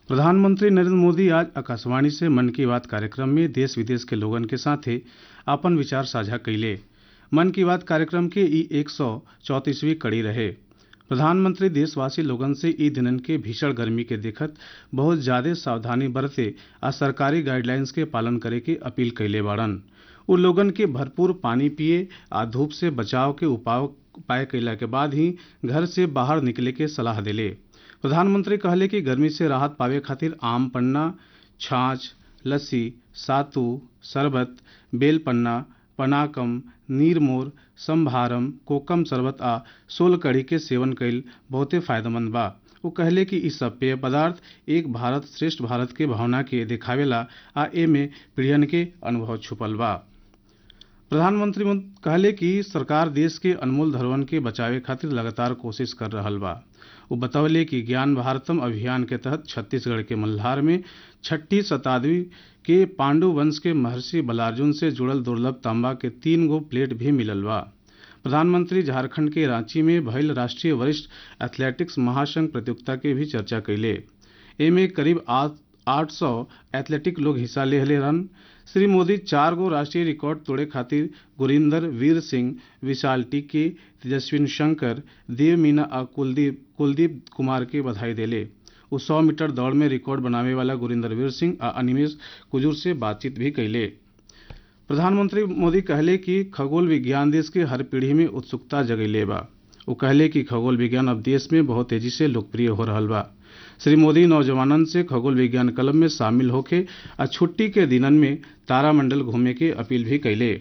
प्रधानमंत्री नरेंद्र मोदी आज आकाशवाणी से मन की बात कार्यक्रम में देश विदेश के लोगन के साथे अपन विचार साझा कैले मन की बात कार्यक्रम के ई एक सौ चौंतीसवीं कड़ी रहे प्रधानमंत्री देशवासी लोगन से ई दिनन के भीषण गर्मी के देखत बहुत ज्यादा सावधानी बरते आ सरकारी गाइडलाइंस के पालन करे के अपील कैले बाड़न उ लोगन के भरपूर पानी पिए आ धूप से बचाव के उपाय उपाय कैला के बाद ही घर से बाहर निकले के सलाह देले प्रधानमंत्री कहले कि गर्मी से राहत पावे खातिर आम पन्ना छाछ लस्सी सातू शरबत बेल पन्ना पनाकम नीरमोर संभारम कोकम शरबत आ सोल कढ़ी के सेवन कईल बहुते फायदेमंद बा वो कहले कि इ सब पेय पदार्थ एक भारत श्रेष्ठ भारत के भावना के दिखावेला आ एमे पीढ़ियन के अनुभव छुपल बा प्रधानमंत्री कहले कि सरकार देश के अनमोल धरोहर के बचावे खातिर लगातार कोशिश कर रहल बा वो बतौले कि ज्ञान भारतम अभियान के तहत छत्तीसगढ़ के मल्हार में छठी शताब्दी के पांडु वंश के महर्षि बलार्जुन से जुड़ल दुर्लभ तांबा के तीन गो प्लेट भी मिलल बा प्रधानमंत्री झारखंड के रांची में भइल राष्ट्रीय वरिष्ठ एथलेटिक्स महासंघ प्रतियोगिता के भी चर्चा कैले एमे करीब आठ सौ एथलेटिक लोग हिस्सा ले रहन श्री मोदी चार गो राष्ट्रीय रिकॉर्ड तोड़े खातिर गुरिंदर वीर सिंह विशाल टिक्की तेजस्विन शंकर देव मीना आ कुलदीप कुलदीप कुमार के बधाई देले वो सौ मीटर दौड़ में रिकॉर्ड बनावे वाला गुरिंदर वीर सिंह आ अनिमेश कुजूर से बातचीत भी कैले प्रधानमंत्री मोदी कहले कि खगोल विज्ञान देश के हर पीढ़ी में उत्सुकता जगैले बा वो कहले कि खगोल विज्ञान अब देश में बहुत तेजी से लोकप्रिय हो रहा बा श्री मोदी नौजवानन से खगोल विज्ञान क्लब में शामिल होके आ छुट्टी के दिनन में तारामंडल घूमे के अपील भी कैले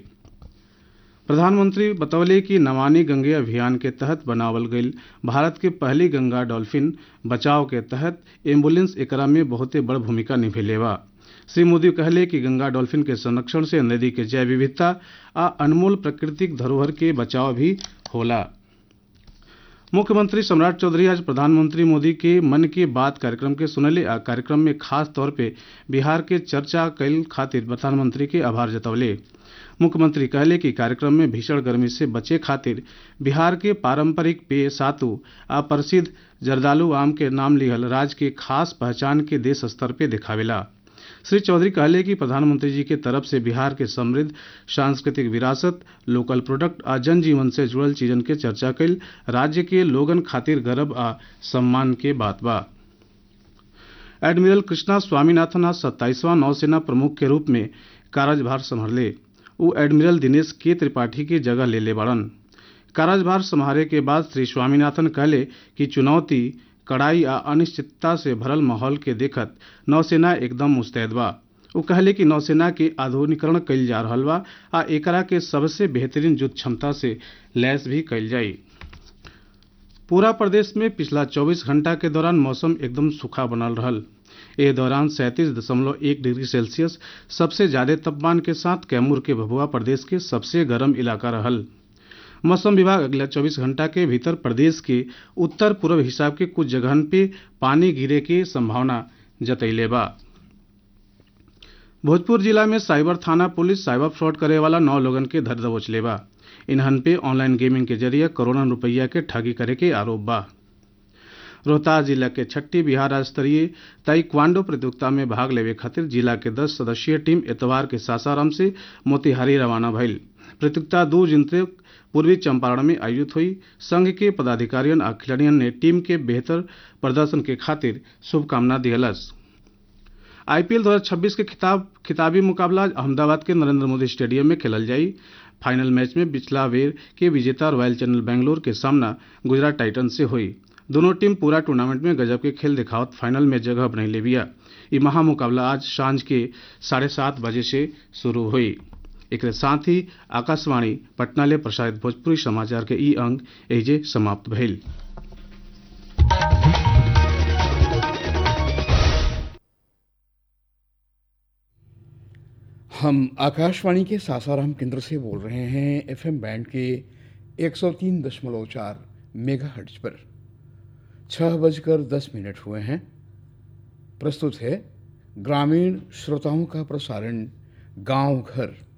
प्रधानमंत्री बतौले कि नमामि गंगे अभियान के तहत बनावल गईल भारत के पहली गंगा डॉल्फिन बचाव के तहत एम्बुलेंस एकरा में बहुते बड़ भूमिका निभेले बा श्री मोदी कहले कि गंगा डॉल्फिन के संरक्षण से नदी के जैव विविधता आ अनमोल प्राकृतिक धरोहर के बचाव भी होला मुख्यमंत्री सम्राट चौधरी आज प्रधानमंत्री मोदी के मन की बात कार्यक्रम के सुनले आ कार्यक्रम में खास तौर पे बिहार के चर्चा कैल खातिर प्रधानमंत्री के आभार जतौले मुख्यमंत्री कहले कि कार्यक्रम में भीषण गर्मी से बचे खातिर बिहार के पारंपरिक पेय सातु आ प्रसिद्ध जर्दालू आम के नाम लिहल राज्य के खास पहचान के देश स्तर पे दिखावेला श्री चौधरी कहले कि प्रधानमंत्री जी के तरफ से बिहार के समृद्ध सांस्कृतिक विरासत लोकल प्रोडक्ट आ जनजीवन से जुड़ल चीजन के चर्चा कैल राज्य के लोगन खातिर गर्व आ सम्मान के बात बा एडमिरल कृष्णा स्वामीनाथन आज सत्ताईसवां नौसेना प्रमुख के रूप में कार्यभार संभाले वो एडमिरल दिनेश के त्रिपाठी की जगह ले ले बड़न कार्यभार संभाले के बाद श्री स्वामीनाथन कहले कि चुनौती कड़ाई आ अनिश्चितता से भरल माहौल के देखत नौसेना एकदम मुस्तैद बा वो कहले कि नौसेना के आधुनिकरण कैल जा रहा बा आ एकरा के सबसे बेहतरीन युद्ध क्षमता से लैस भी कैल जाई पूरा प्रदेश में पिछला 24 घंटा के दौरान मौसम एकदम सूखा बनल रहल ए दौरान सैंतीस दशमलव एक डिग्री सेल्सियस सबसे ज्यादा तापमान के साथ कैमूर के भभुआ प्रदेश के सबसे गर्म इलाका रहल मौसम विभाग अगला 24 घंटा के भीतर प्रदेश के उत्तर पूर्व हिस्सा के कुछ जगहन पे पानी गिरे के संभावना जतैले बा भोजपुर जिला में साइबर थाना पुलिस साइबर फ्रॉड करे वाला नौ लोगन के धर दबोच ले बा इन्हन पे ऑनलाइन गेमिंग के जरिए करोड़ों रुपया के ठगी करे के आरोप बा रोहतास जिला के छठी बिहार राज्य स्तरीय ताइक्वांडो प्रतियोगिता में भाग लेवे खातिर जिला के 10 सदस्यीय टीम एतवार के सासाराम से मोतिहारी रवाना भइल प्रतियोगिता दो जिनते पूर्वी चंपारण में आयोजित हुई संघ के पदाधिकारियों आ खिलाड़ियों ने टीम के बेहतर प्रदर्शन के खातिर शुभकामना दियलस आईपीएल 2026 के खिताब खिताबी मुकाबला अहमदाबाद के नरेंद्र मोदी स्टेडियम में खेलल जाई फाइनल मैच में पिछला वेर के विजेता रॉयल चैनल बेंगलोर के सामना गुजरात टाइटन से हुई दोनों टीम पूरा टूर्नामेंट में गजब के खेल दिखावत फाइनल में जगह बनाई ले बिया ये महामुकाबला आज सांझ के साढ़े सात बजे से शुरू हुई एक साथ ही आकाशवाणी पटना ले प्रसारित भोजपुरी समाचार के ई अंक एजे समाप्त भइल हम आकाशवाणी के सासाराम केंद्र से बोल रहे हैं एफएम बैंड के 103.4 मेगाहर्ट्ज पर छह बजकर दस मिनट हुए हैं प्रस्तुत है ग्रामीण श्रोताओं का प्रसारण गांव घर